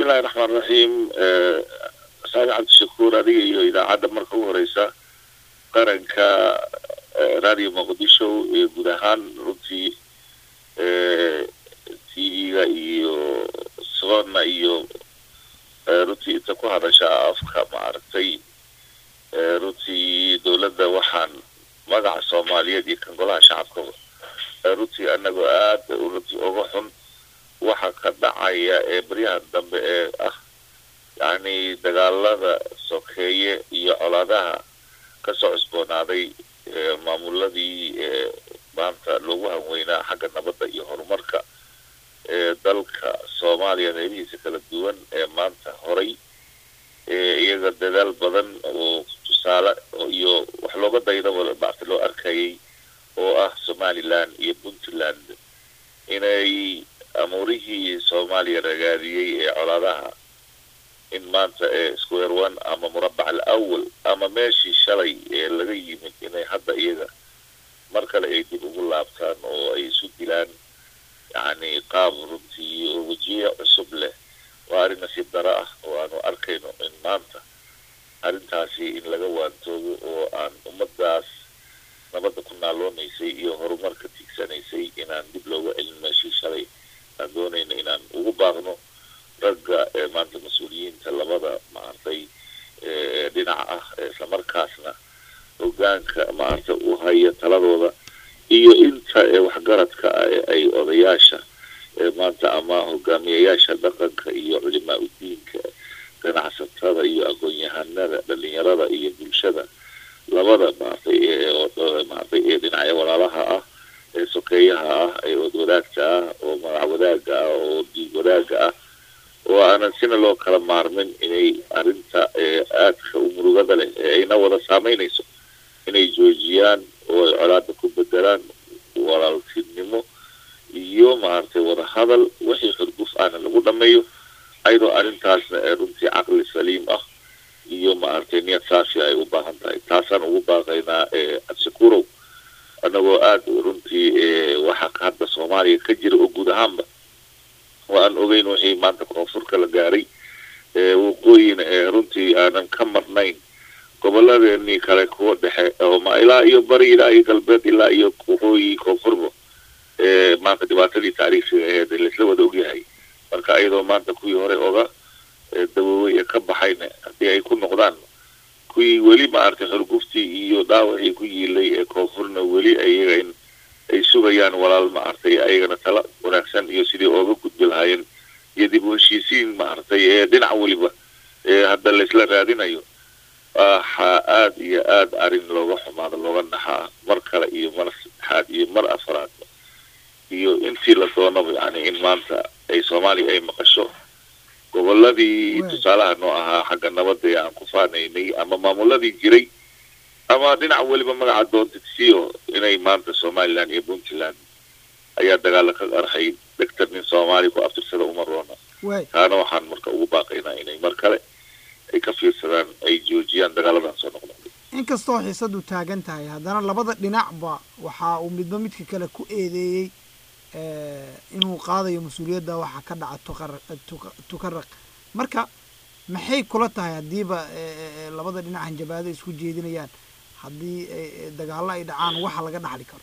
bismillahi raxmaan raxiim saali cabdishakuur adiga iyo idaacadda marka u horeysa qaranka radio muqdisho ee guud ahaan runtii t v-ga iyo sona iyo runtii inta ku hadasha afka maaragtay runtii dowladda waxaan magaca soomaaliyeed iyo kan golaha shacabka runtii anagoo aada runtii uga xun waxa ka dhacaya ee baryahan dambe ee ah yacni dagaalada sokeeye iyo colaadaha kasoo cusboonaaday maamuladii maanta loogu hanweynaa xagga nabadda iyo horumarka ee dalka soomaaliya qeybihiisa kala duwan ee maanta horay iyaga dadaal badan oo tusaale iyo wax looga daydaba maarta loo arkayay oo ah somaliland iyo puntland inay amuurihii soomaaliya ragaadiyey ee colaadaha in maanta ee square one ama murabac al awal ama meeshii shalay ee laga yimid inay hadda iyaga mar kale ay dib ugu laabtaan oo ay isu dilaan yacni qaab runtii oo wejiye cusub leh waa arrin nasiib daro ah oo aanu arkayno in maanta arrintaasi in laga waantoogo oo aan ummadaas nabadda ku naaloonaysay iyo horumarka tiigsanaysay inaan dib looga celin meeshii shalay aan doonayno inaan ugu baaqno ragga ee maanta mas-uuliyiinta labada maaragtay dhinac ah islamarkaasna hogaanka maaragta u haya taladooda iyo inta ee waxgaradka ah ee ay odayaasha ee maanta ama hogaamiyayaasha dhaqanka iyo culimaa udiinka ganacsatada iyo aqoon-yahanada dhalinyarada iyo bulshada labada maaragtay maaragtay ee dhinacyo walaalaha ah ee sokeeyaha ah ee odwadaagta ah oo magac wadaaga ah oo diig wadaaga ah oo aanan sina loo kala maarmin inay arrinta aadka u murugada leh ee ayna wada saameynayso inay joojiyaan oo ay colaada ku bedelaan walaaltinimo iyo maaragtay wada hadal wixii xurguf ahna lagu dhameeyo ayadoo arrintaasna ee runtii caqli saliim ah iyo maaragtay niyad saasi ay u baahan tahay taasaan ugu baaqaynaa cabsikurow annagoo aada runtii waxa hadda soomaaliya ka jira oo guud ahaanba oo aan ogeyn wixii maanta koonfurka la gaaray waqooyina ee runtii aanan ka marnayn goboladeenii kale kuwa dhexe oo ilaa iyo bari ilaa iyo galbeed ilaa iyo waqooyi koonfurba maanta dhibaatadii taariikhiga aheed laisla wada ogyahay marka ayadoo maanta kuwii hore oga dawoowey ee ka baxayna haddii ay ku noqdaan kuwii weli maaragtay xorguftii iyo dhaawacii ku yiilay ee koonfurna weli ayaga in ay sugayaan walaal maaragtay ayagana tala wanaagsan iyo sidii ooga gudbi lahaayeen iyo dib u heshiisiin maaragtay ee dhinac weliba ee hadda laisla raadinayo waxaa aada iyo aada arrin looga xumaado looga naxaa mar kale iyo mar saddexaad iyo mar afraad iyo intii la doonaba yani in maanta ay soomaaliya ay maqasho goboladii tusaalaha noo ahaa xagga nabadda ee aan ku faanaynay ama maamuladii jiray ama dhinac weliba magaca doontidsiyo inay maanta somaliland iyo puntland ayaa dagaala ka qarxay dhegtar nin soomaaliya ku aftirsada uma roona taana waxaan marka ugu baaqaynaa inay mar kale ay ka fiirsadaan ay joojiyaan dagaaladan soo noqda inkastoo xiisadu taagan tahay haddana labada dhinacba waxa uu midba midka kale ku eedeeyey inuu qaadayo mas-uuliyadda waxa ka dhaca tuqar tukaraq marka maxay kula tahay haddiiba labada dhinac hanjabaado isku jeedinayaan haddii dagaallo ay dhacaan waxa laga dhaxli karo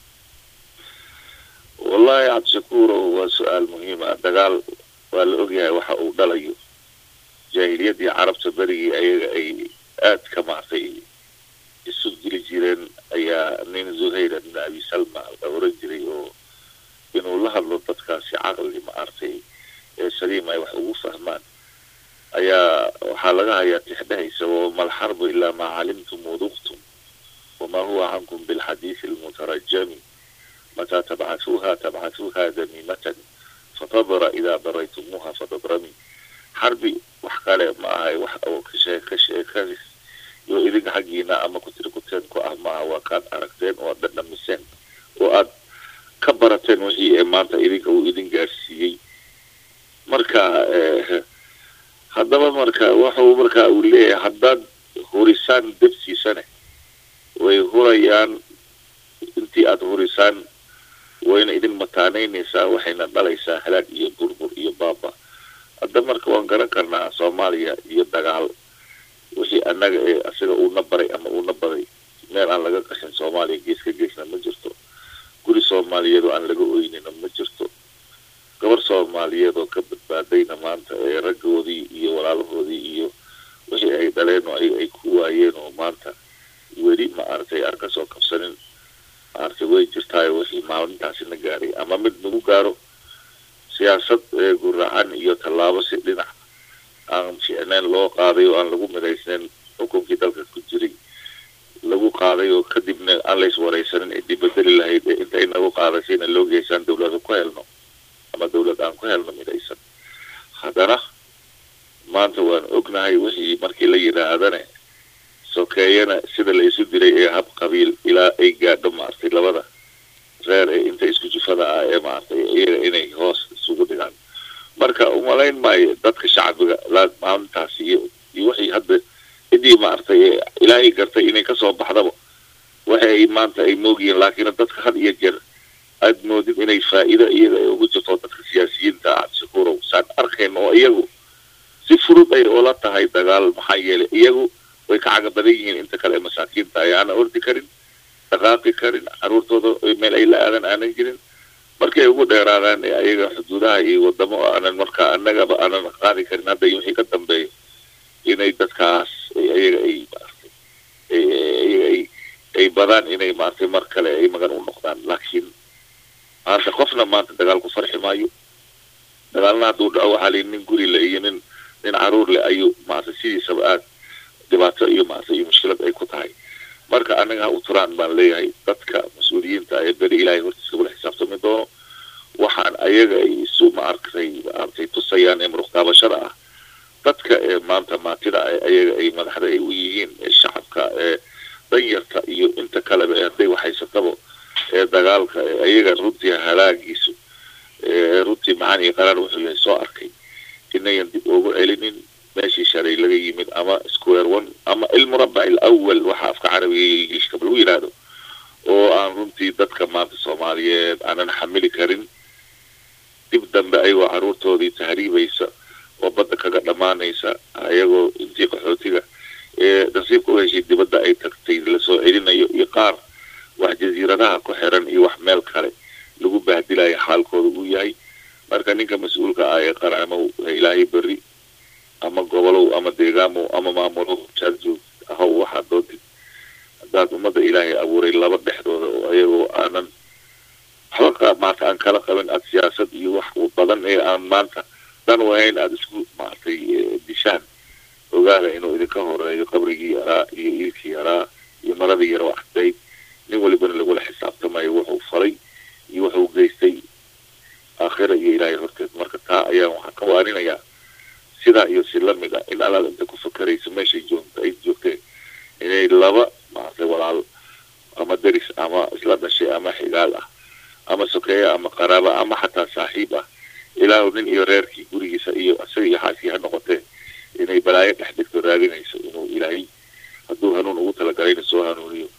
wallahi cabdishakuuro waa su-aal muhiima dagaal waa la ogyahay waxa uu dhalayo jaahiliyadii carabta berigii ayaga ay aada ka maartay isu dili jireen ayaa nin zuhayra bin abi salma la oran jiray oo inuu la hadlo dadkaasi caqli maartay ee saliim ay wax ugu fahmaan ayaa waxaa laga hayaa tixdhahaysa wama alxarbu ilaa maa calimtum waduqtum wamaa huwa cankum bilxadiisi almutarajami mataa tabcatuuha tabcatuuha damiimatan fatadra idaa daraytumuuha fatadrami xarbi wax kale ma ahay wax oo kashee kashee ka iyo idinka xaggiina ama kutiri kuteen ku ah maaha waa kaad aragteen oo aad dhadhamiseen oo aad ka barateen wixii ee maanta idinka uu idin gaarsiiyey marka haddaba marka wuxuu marka uu leeyahay haddaad hurisaan debsiisane way hurayaan intii aada hurisaan wayna idin mataanaynaysaa waxayna dhalaysaa halaag iyo burbur iyo baaba hadda marka waan garan karnaa soomaaliya iyo dagaal wixii annaga ee asiga uuna baray ama uuna baday meel aan laga qashin soomaaliya gees ka geesna ma jirto guri soomaaliyeed oo aan laga oynina ma jirto gabar soomaaliyeed oo ka badbaadayna maanta ee raggoodii iyo walaalahoodii iyo wixii ay dhaleen oo ay ku waayeen oo maanta weli ma aragtay aan kasoo kabsanin maaragtay way jirtaayo wixii maalintaasina gaaray ama mid nagu gaaro siyaasad guracan iyo tallaabo si dhinac aan ficneen loo qaaday oo aan lagu midaysnayn xukunkii dalka ku jiray lagu qaaday oo kadibna aan lays waraysanin cidii bedeli lahayd ee inta inagu qaadasayna loo geysaan dawlada ku helno ama dawlad aan ku helno midaysan haddana maanta waan ognahay wixii markii la yidhaahdane sokeeyana sida la isu diray ee hab qabiil ilaa ay gaadho maaragtay labada reer ee inta isku jufada ah ee maaragtay iyaga inay hoos isugu dhigaan marka umalayn maayo dadka shacbiga maalintaasi iyo iyo wixii hadda cidii maaragtay ilaahay gartay inay kasoo baxdaba waxa ay maanta ay moogyihiin laakiin dadka had iyo jeer aad moodid inay faa'iido iyaga ay ugu jirto dadka siyaasiyiinta ah shakuurow saan arkayn oo iyagu si fudud ay ula tahay dagaal maxaa yeelay iyagu way ka caga badan yihiin inta kale masaakiinta ay aana ordi karin dhaqaaqi karin caruurtooda meel ay la aadan aanan jirin markay ugu dheeraadaan ayaga xuduudaha iyo wadamo aanan markaa annagaba aanan qaadi karin hadda wixii ka dambeeyo inay dadkaas ayaga ay maaragtay ayaga ay ay badaan inay maaragtay mar kale ay magan u noqdaan laakiin maanta qofna maanta dagaal ku farxi maayo dagaalna hadduu dhaco waxaa lii nin guri le iyo nin nin caruur leh ayuu maaragtay sidiisaba aad dhibaato iyo maaragtay iyo mushkilad ay ku tahay marka anaga ha u turaan baan leeyahay dadka mas-uuliyiinta ee beri ilaahay hortiisa kula xisaabtami doono waxaan ayaga ay isu maaragtay maaragtay tusayaan ee muruqtaabashada ah dadka ee maanta maatida ayaga ay madaxda ay u yihiin ee shacabka ee danyarta iyo inta kaleba ee hadday waxhaysataba ee dagaalka ee ayaga runtii halaagiisu ee runtii macaan iyo qaraar wuxuu yahay soo arkay inayan dib ugu celinin meeshii shalay laga yimid ama square one ama ilmurabac alawal waxa afka carabiga iyo ingiliishkaba lagu yidhaahdo oo aan runtii dadka maanta soomaaliyeed aanan xamili karin dib dambe ayagoo caruurtoodii tahriibaysa oo badda kaga dhammaanaysa ayagoo intii qaxootiga ee nasiibka u heshay dibadda ay tagtay lasoo celinayo iyo qaar wax jasiiradaha ku xiran iyo wax meel kale lagu baahdilayo xaalkooda uu yahay marka ninka mas-uulka ah ee qarcamow ilaahay berri ama gobolow ama deegaamow ama maamulow jaad joog ahow waxaad doontid haddaad ummadda ilaahay abuuray laba dhexdooda oo ayagoo aanan waxba maanta aan kala qabin aad siyaasad iyo wax badan ee aan maanta dan wahayn aada isku maaragtay dishaan ogaada inuu idinka horeeyo qabrigii yaraa iyo iilkii yaraa iyo maradii yaro axdayd nin walibana lagula xisaabtamayo wuxuu falay iyo wuxuu geystay aakhira iyo ilaahay horteed marka taa ayaan waxaan ka waarinayaa sidaa iyo si lamid ah in allaad inta ku fakerayso meeshay joogta ay joogteen inay laba maaragtay walaal ama deris ama isla dhashay ama xigaal ah ama sokeeya ama qaraaba ama xataa saaxiib ah ilaahu nin iyo reerkii gurigiisa iyo isaga iyo xaaskii ha noqotee inay balaayo dhex dhigto raadinayso inuu ilaahay hadduu hanuun ugu talagalayna soo hanuuniyo